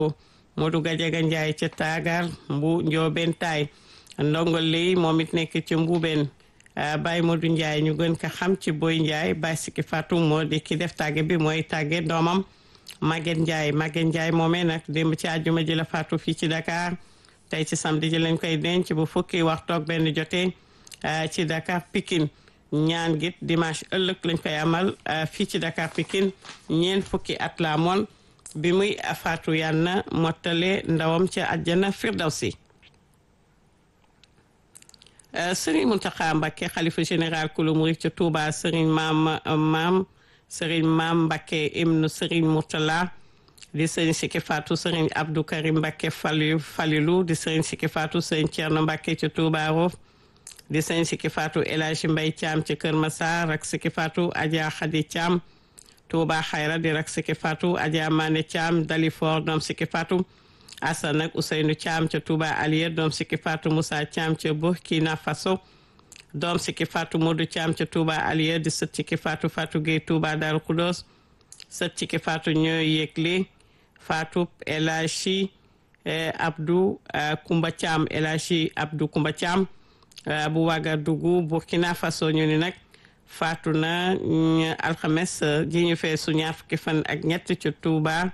Modou Gadiaga Ndiaye ca Taagar Mbu Njoobeen Taay ndongol lii moom it nekk ci Mbuubeen Baye Modou Ndiaye ñu gën ko xam ci Boy Ndiaye Baye Siki Fatou moo di ki def tàgge bi mooy tàgge doomam Maguette Ndiaye Maguette Ndiaye moomee nag démb ci àjjuma ji la faatu fii ci Dakar tey ci samedi ji lañ koy denc bu fukki waxtu ak benn jotee ci Dakar Pikine ñaan git dimanche ëllëg lañ koy amal fii ci Dakar Pikine ñeent fukki at la moon bi muy faatu yàlla mottale ndawam ca àjjana firdawsi Serigne Mountakha Mbacké xalifa général kulu murid ca Touba Serigne maam maam Serigne maam Mbacké ibnu Serigne Mourtala di Serigne Siki Fatou Serigne Abdou Karim Mbacké Fali Falilou di Serigne Siki Fatou Serigne Thierno Mbacké ca Touba Rof di Serigne Siki Fatou El Hadji Mbaye Thiam ca Kër Massar ak Siki Fatou Adja Khady Thiam Touba Xayra di rak Siki Fatou Adja Mané Thiam Dalifor doom Siki Fatou Assane ak Ousseynou Thiam ca Touba Alier doom Siki Fatou Moussa Thiam ca Burkina Faso doom Siki Fatou Modou Thiam ca Touba Alier di sët Siki Fatou Fatou Gueye Touba Darou Khoudoss sët Siki Fatou ñooy yëgle Fatou El Hadji Abdou Koumba Thiam El Hadji Abdou Koumba Thiam bu Ouagadougou Burkina Faso ñu ni nag faatu na alxames ji ñu fee su ñaar fukki fan ak ñett ca Touba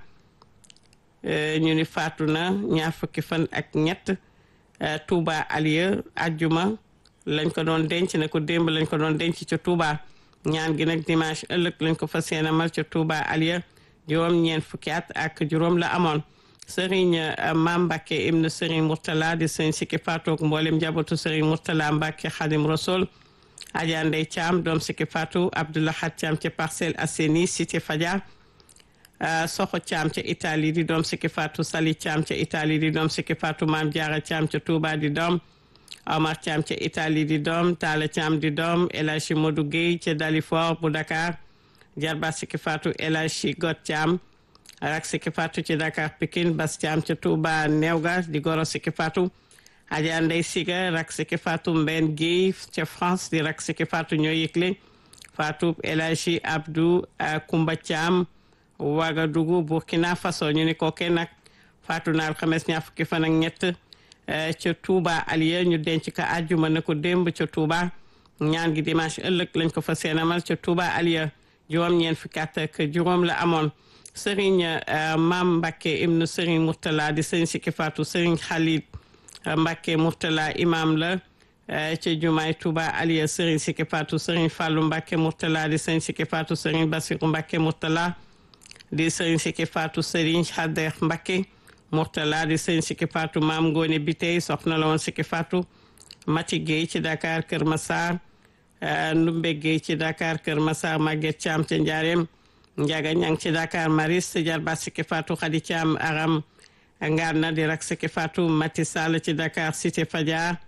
ñu ni faatu na ñaar fukki fan ak ñett Touba Alieu ajjuma lañ ko doon denc ne ko démb lañ ko doon denc ca Touba ñaan gi nag dimanche ëllëg lañ ko fas yéene amal ca Touba Alieu juróom ñeent fukki at ak juróom la amoon Serigne Mam Mbacké ibnu Serigne Mourtala di Serigne Siki Fatou ak mboolem njabootu Serigne Mourtala Mbacké Khadim Rasoul Adja Ndey Thiam doom Siki Fatou Abdoulahat Thiam ca Parcelles Assainies Cité Fadia Soxo Thiam ca Italie di doom Siki Fatou Sali Thiam ca Italie di doom Siki Fatou Maam Diarra Thiam ca Touba di doom Omar Thiam ca Italie di doom Talla Thiam di doom El Hadji Modou Gueye ca Dalifort bu Dakar Jarba Siki Fatou El Hadji Got Thiam rak Siki Fatou ci Dakar Pikine Bas Thiam ca Touba Newga di goro Siki Fatou Adja Ndey Siga rak Siki Fatou Mben Gueye ca France di rak Siki Fatou ñoo yëgle Fatou El Hadji Abdou Koumba Thiam Ouagadougou Burkina Faso ñu ni kooke nag faatu na alxames ñaar fukki fan ak ñett ca Touba Alieu ñu denc ko àjjuma na ko démb ca Touba ñaan gi dimanche ëllëg lañ ko fa seenamal ca Touba Alieu juróom ñeen fukki at ak juróom la amoon Serigne Mam Mbacké ibnu Serigne Mourtala di Serigne Siki Fatou Serigne Khalid Mbacké Mourtala imam la ca jumaay Touba Alieu Serigne Siki Fatou Serigne Fallou Mbacké Mourtala di Serigne Siki Fatou Serigne Bassirou Mbacké Mourtala di Serigne Siki Fatou Serigne Khader Mbacké Mourtala di Serigne Siki Fatou Maam Ngone Bitey soxna la woon Siki Fatou Mati Gueye ci Dakar Kër Massar Ndumbe Gueye ci Dakar Kër Massar Maguette Thiam ca Ndiarème Ndiaga Ñang ci Dakar Maris Jarba Siki Fatou Khady Thiam Aram Ngarna di rak Siki Fatou Mati Sall ci Dakar Cité Fadia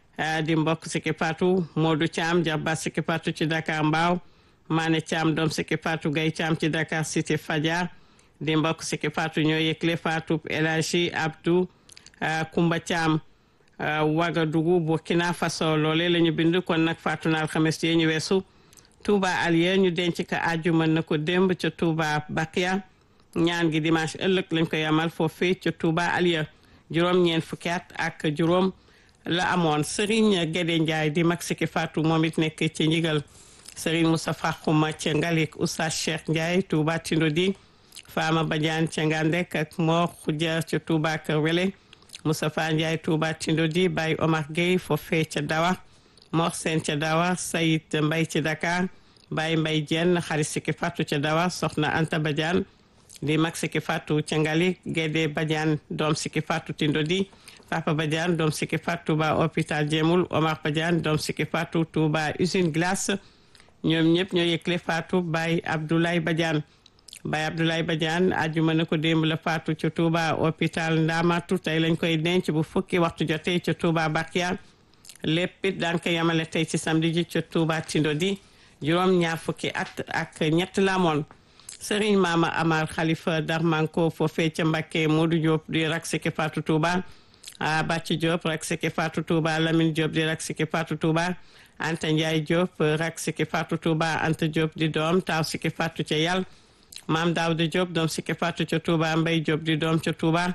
di mbokk Siki Fatou Modou Thiam Jarba Siki Fatou ci Dakar Mbaaw Mané Thiam doom Siki Fatou Gaye Thiam ci Dakar Cité Fadia di mbokk Siki Fatou ñoo yëgle Fatou El Hadji Abdou Koumba Thiam Ouagadougou Burkina Faso loole la ñu bind kon nag faatu na alxames yee ñu weesu Touba Alieu ñu denc ko àjjuma na ko démb ca Touba Bakia ñaan gi dimanche ëllëg lañ koy amal foofee ca Touba Alieu juróom ñeent fukki at ak juróom la amoon Serigne Guédé Ndiaye di mag Siki Fatou moom it nekk ci njigal Serigne Moustapha Khouma ca Ngalik Oustaz Cheikh Ndiaye Touba Tindodi Fama Badiane ca Ngandek ak Mor Khoudia ca Touba Kër Wele Moustapha Ndiaye Touba Tindodi Baye Omar Gueye foofee ca Dawa Mor Sène ca Dawa Sayid Mbay ci Dakar Baye Mbay Diène xarit Siki Fatou ca Dawa Soxna Anta Badiane di mag Siki Fatou ca Ngalik Guédé Badiane doom Siki Fatou Tindodi Papa Badiane doom Siki Fatou Touba hôpital Djemoul Omar Badiane doom Siki Fatou Touba usine glace ñoom ñëpp ñoo yëgle Fatou Baye Abdoulaye Badiane Baye Abdoulaye Badiane àjjuma na ko démb la faatu ca Touba hôpital Ndamatu tey lañ koy denc bu fukki waxtu jotee ca Touba Bakia lépp it daan ko yamale tey ci samedi ji ca Touba Tindodi juróom ñaar fukki at ak ñett la amoon Serigne Mama Amar Khalifa Darmanko foofee ca Mbacké Modou Diop di rak Siki Fatou Touba Bàcci Diop rak Siki Fatou Touba Lamine Diop di rak Siki Fatou Touba Anta Ndiaye Diop rak Siki Fatou Touba Anta Diop di doom taaw Siki Fatou ca yàlla maam Daouda Diop doom Siki Fatou ca Touba Mbaye Diop di doom ca Touba